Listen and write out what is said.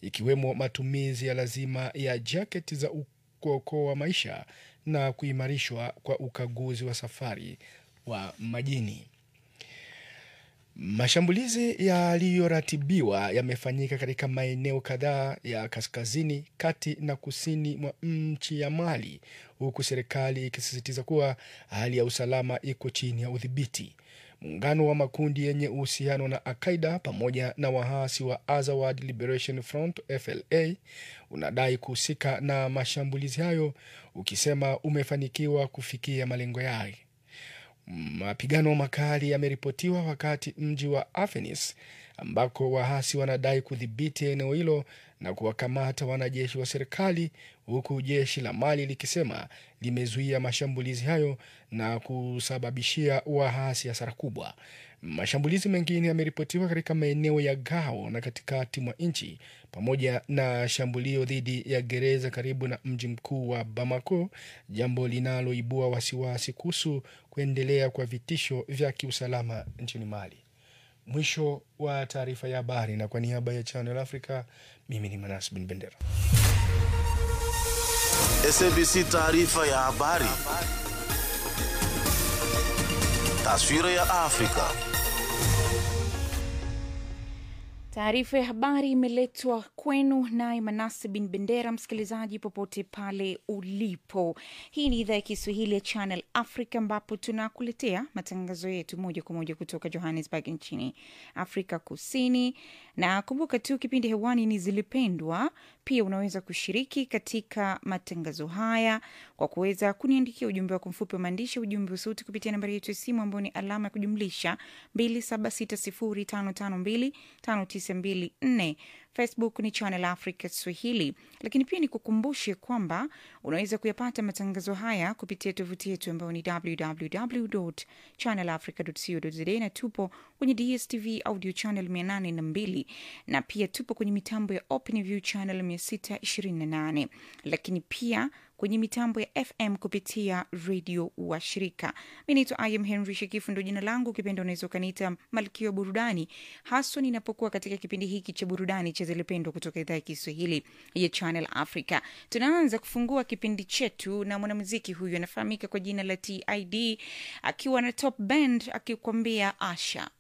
ikiwemo matumizi ya lazima ya jaketi za kuokoa maisha na kuimarishwa kwa ukaguzi wa safari wa majini. Mashambulizi yaliyoratibiwa yamefanyika katika maeneo kadhaa ya kaskazini, kati na kusini mwa nchi ya Mali, huku serikali ikisisitiza kuwa hali ya usalama iko chini ya udhibiti. Muungano wa makundi yenye uhusiano na Al-Qaida pamoja na waasi wa Azawad Liberation Front FLA unadai kuhusika na mashambulizi hayo, ukisema umefanikiwa kufikia malengo yake. Mapigano makali yameripotiwa wakati mji wa Afenis ambako waasi wanadai kudhibiti eneo hilo na kuwakamata wanajeshi wa serikali, huku jeshi la Mali likisema limezuia mashambulizi hayo na kusababishia waasi hasara kubwa. Mashambulizi mengine yameripotiwa katika maeneo ya Gao na katikati mwa nchi pamoja na shambulio dhidi ya gereza karibu na mji mkuu wa Bamako, jambo linaloibua wasiwasi kuhusu kuendelea kwa vitisho vya kiusalama nchini Mali. Mwisho wa taarifa ya habari, na kwa niaba ya Channel Africa, mimi ni Manas Bin Bendera. SABC taarifa ya habari. Taswira ya Afrika. Taarifa ya habari imeletwa kwenu naye Manase Bin Bendera. Msikilizaji popote pale ulipo, hii ni idhaa ya Kiswahili ya Channel Africa ambapo tunakuletea matangazo yetu moja kwa moja kutoka Johannesburg nchini Afrika Kusini. Na kumbuka tu kipindi hewani ni Zilipendwa. Pia unaweza kushiriki katika matangazo haya kwa kuweza kuniandikia ujumbe wako mfupi wa maandishi, ujumbe wa sauti kupitia nambari yetu ya simu ambayo ni alama ya kujumlisha 276055259254. Facebook ni Channel Africa Swahili, lakini pia nikukumbushe kwamba unaweza kuyapata matangazo haya kupitia tovuti yetu ambayo ni www.channelafrica.co.za na tupo kwenye DSTV audio channel 802 na pia tupo kwenye mitambo ya OpenView channel 628 lakini pia kwenye mitambo ya FM kupitia redio wa shirika. Mi naitwa Im Henry Shekifu, ndo jina langu. Ukipenda unaweza ukaniita malkia wa burudani, haswa ninapokuwa katika kipindi hiki cha burudani cha Zilipendwa kutoka idhaa ya Kiswahili ya Channel Africa. Tunaanza kufungua kipindi chetu na mwanamuziki huyu anafahamika kwa jina la TID akiwa na Top Band akikwambia Asha.